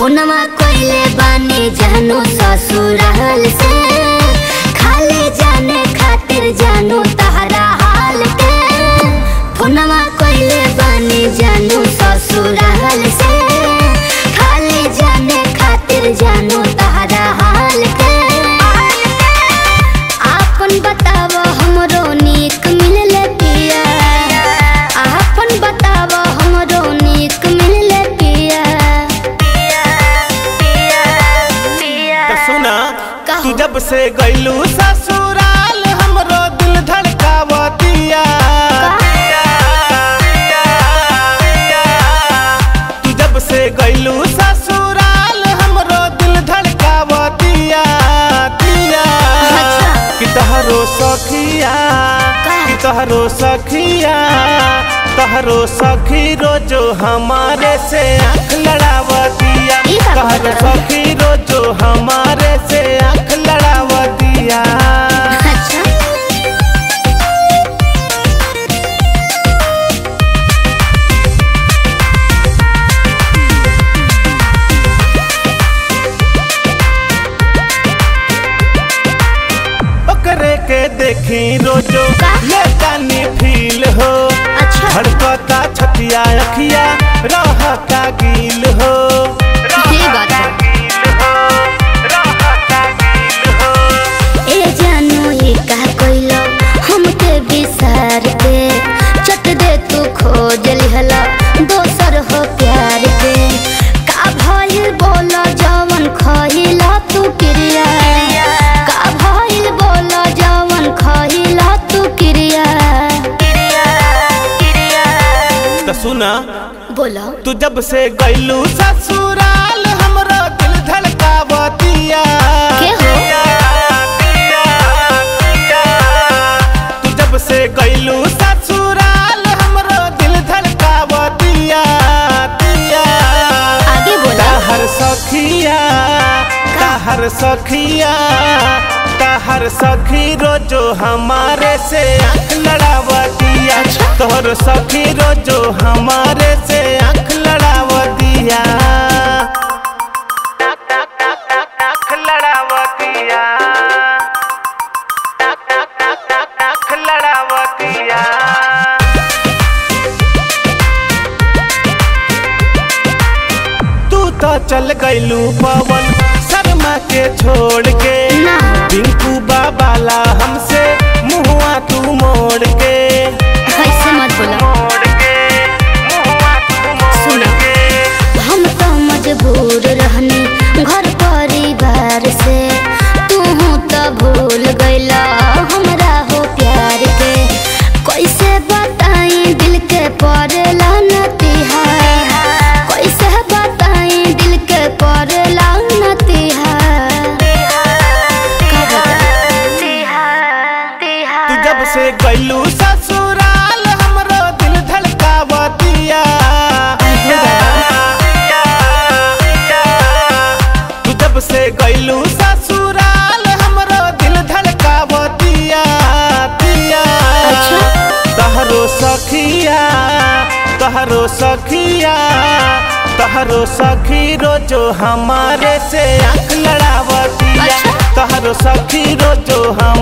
फोनमा कोइले बानी जानू ससुराल से खाली जाने खातिर जानू तहरा हाल के फोनमा कोइले बानी जानू ससुराल से खाली जाने खातिर जानू तहरा हाल के आपन बताव हमरो नीक मिलले पिया आपन बताव हमरो नीक मिलले पिया तो सुना कहो। तू जब से गईलू ससुराल हमरो दिल धड़कावतिया तू जब से गईलू ससुराल हमरो दिल धड़कावतिया तिया अच्छा। कि तहरो सखिया का? कि तहरो सखिया तहरो सखी रोजो हमारे से आँख लड़ावतिया ई का तहरो कहत रहो? सखी रोजो हमारे से आँख लड़ावतिया अच्छा ओकरे के देखी रोजो का? ले जानी फील हो अच्छा धड़कता छतिया अखिया रहता गील हो ये बात है। गील हो रहता गील हो ए जानू ये का कोइलो हमके बिसार के चट दे तू खोज लिहला दोसर हो प्यार के का भइल बोला जवन खइला तू क्रिया का भइल बोला जवन खइला तू क्रिया तो सुना बोलो तू जब से गईलू ससुराल हमरो दिल धड़कावतिया के हो? तू जब से गईलू ससुराल हमरो दिल धड़कावतिया तिया आगे बोलो हर सखिया हर सखिया हर सखी रोजो हमारे से आँख लड़ावतिया तोहर सखी रोजो हमारे से आँख लड़ावतिया आँख लड़ावतिया आँख लड़ावतिया तू तो चल गईलू पवन शर्मा के छोड़ के ना पिंकू बाबाला हमसे मुहुआ तू मोड़ के ऐसे मत बोला मोड़ के मुहुआ तू मोड़ सुना। के हम तो मजबूर रहनी घर परिवार से तू तो भूल गईला हमरा हो प्यार के कैसे बताई दिल के पड़ेला नतिहा कैसे बताई दिल के पड़ेला नतिहा का तू जब से गईलू ससुराल हमरो दिल धड़कावतिया तू जब से गईलू ससुराल हमरो दिल धड़कावतिया तिया अच्छा। तहरो सखिया तहरो सखिया तहरो सखी रोजो हमारे से आँख लड़ावतिया अच्छा। तहरो सखी रोजो हम